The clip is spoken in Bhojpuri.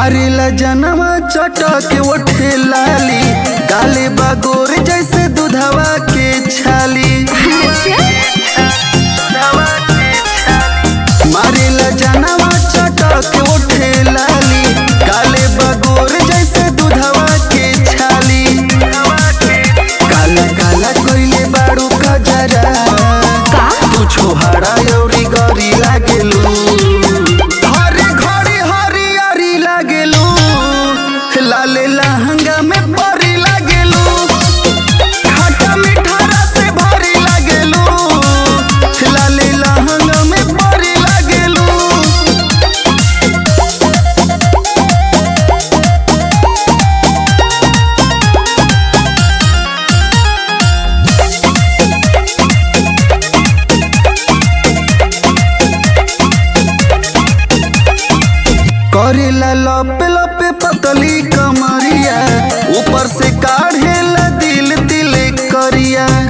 मारेला जनवा चटक उठे लाली गाले बागोर जैसे दूधवा के छाली मारेला जनवा चटक उठे लाली गाले बागोर जैसे दूधवा के छाली काला काला कोइले बाड़ू का जरा तू छोहाड़ा अउरी गरी लागेलू हरे घड़ी हरियरी लागेलू लाले लहंगा में परी लागेलू खट्टा मीठा रस भरी लागेलू लाले लहंगा में परी लागेलू करेला लपे लपे पतली कमरिया ऊपर से काढ़ेला दिल दिल करिया